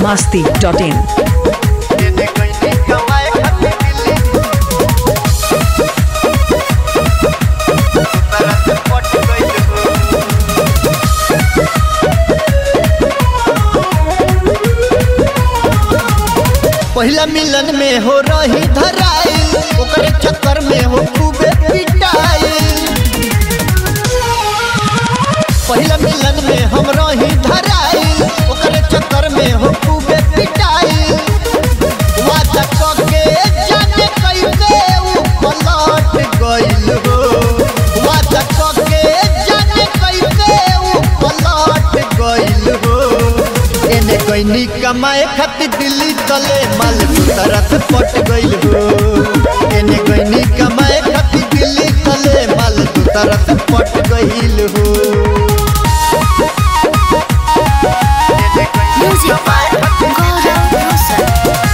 masti.in. एने गईनी कमाए खातिर दिल्ली तरह से पट गइल हो पहिला मिलन में हो रही धराई ओकरे चक्कर में हो खूबे पिटाई पहिला मिलन में हम रही धराई ओकरे चक्कर में हो खूबे पिटाई वादा कके जाने कैसे उ पलट गइल हो वादा कके जाने कैसे उ पलट गइल हो एने गईनी कमाए खातिर दिल्ली तले माल तरह पट गइल हो एने गईनी कमाए खातिर दिल्ली तले माल तरह पट गइल हो एने गईनी Music by Gaurav Rosa.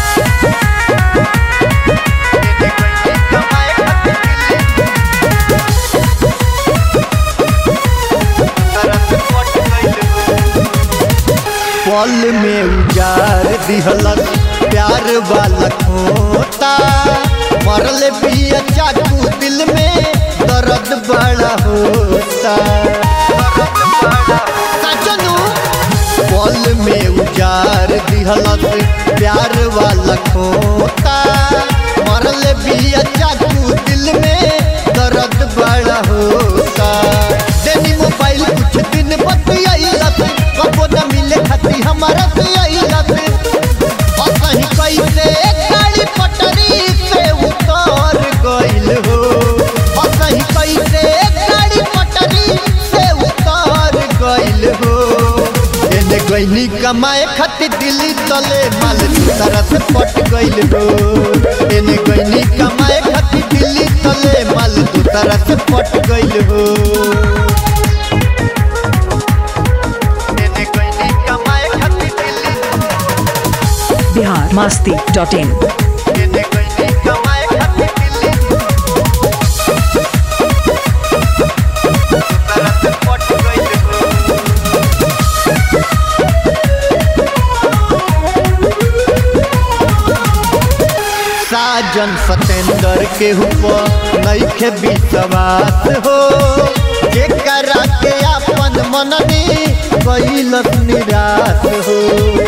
एने गईनी कमाए खातिर दिल्ली तरह पट गइल हो पल में उजार दिहलक प्यार वाला खोता मरल पिया चाकू दिल में दर्द बड़ा होता सजनू पल में उजार दिहलक प्यार वाला खोता मरल पिया चाकू दिल में दर्द बड़ा होता देनी मोबाइल कुछ दिन बतियाइलत कबो न मिले खाती हमारा से आइलत और कहीं कैसे गाड़ी पटरी से उतर गइल हो और कहीं कैसे गाड़ी पटरी से उतर गइल हो एने गईनी कमाए खातिर दिल्ली तले माल तरह से पट गइल हो एने गईनी कमाए खातिर दिल्ली तले माल तरह से पट गइल हो एने गईनी कमाए खातिर दिल्ली Bihar masti.in. एने गईनी कमाए खातिर दिल्ली तरह से पट गइल हो साजन सतेंद्र के ऊपर नईखे विश्वास हो जेकरा के अपन मननी कैलस निराश हो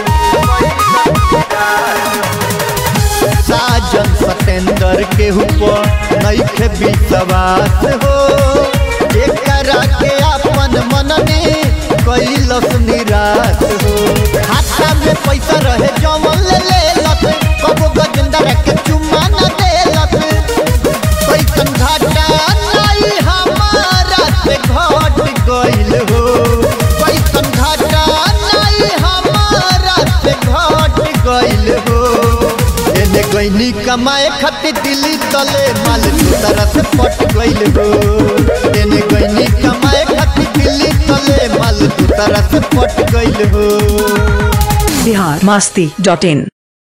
साजन सतेंद्र के ऊपर नईखे विश्वास हो जेकरा के अपन मननी कैलस निराश हो खाता में पैसा रहे जमन ले लेलत कबो गजेंद्र के चुम्मा न देलत कैसन घाटा नहीं हमारा से घट गइल हो कैसन घाटा नहीं हमारा से घट गइल हो एने गईनी कमाए खातिर दिल्ली तले माल तरह से पट गइल हो एने गईनी कमाए खातिर दिल्ली तले माल तरह से पट गइल हो Bihar masti.in.